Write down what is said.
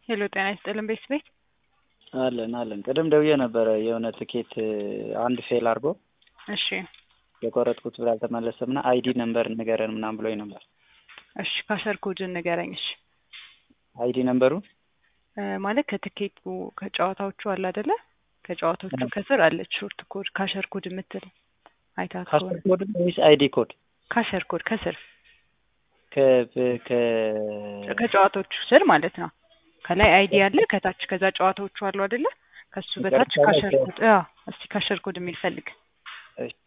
ሄሎ ጤና ይስጥልን ቤት ቤት አለን አለን። ቅድም ደውዬ ነበረ የሆነ ትኬት አንድ ፌል አድርጎ እሺ የቆረጥኩት ብር አልተመለሰም እና አይዲ ነምበር ንገረን ምናምን ብሎኝ ነበር። እሺ ካሸር ኮድን ንገረኝ። እሺ አይዲ ነምበሩ እ ማለት ከትኬቱ ከጨዋታዎቹ አለ አይደለ? ከጨዋታዎቹ ከስር አለች ሾርት ኮድ ካሸር ኮድ የምትል አይታት ካሸር ከሆነ ኮድ ወይስ አይዲ ኮድ? ካሸር ኮድ ከስር ከ- ከ ከጨዋታዎቹ ስር ማለት ነው። ከላይ አይዲ አለ ከታች ከዛ ጨዋታዎቹ አሉ አይደለ? ከሱ በታች መጨረሻ ላይ ካሸር ከ- ኮድ አዎ፣ እስቲ ካሸር ኮድ የሚል ፈልግ። እሺ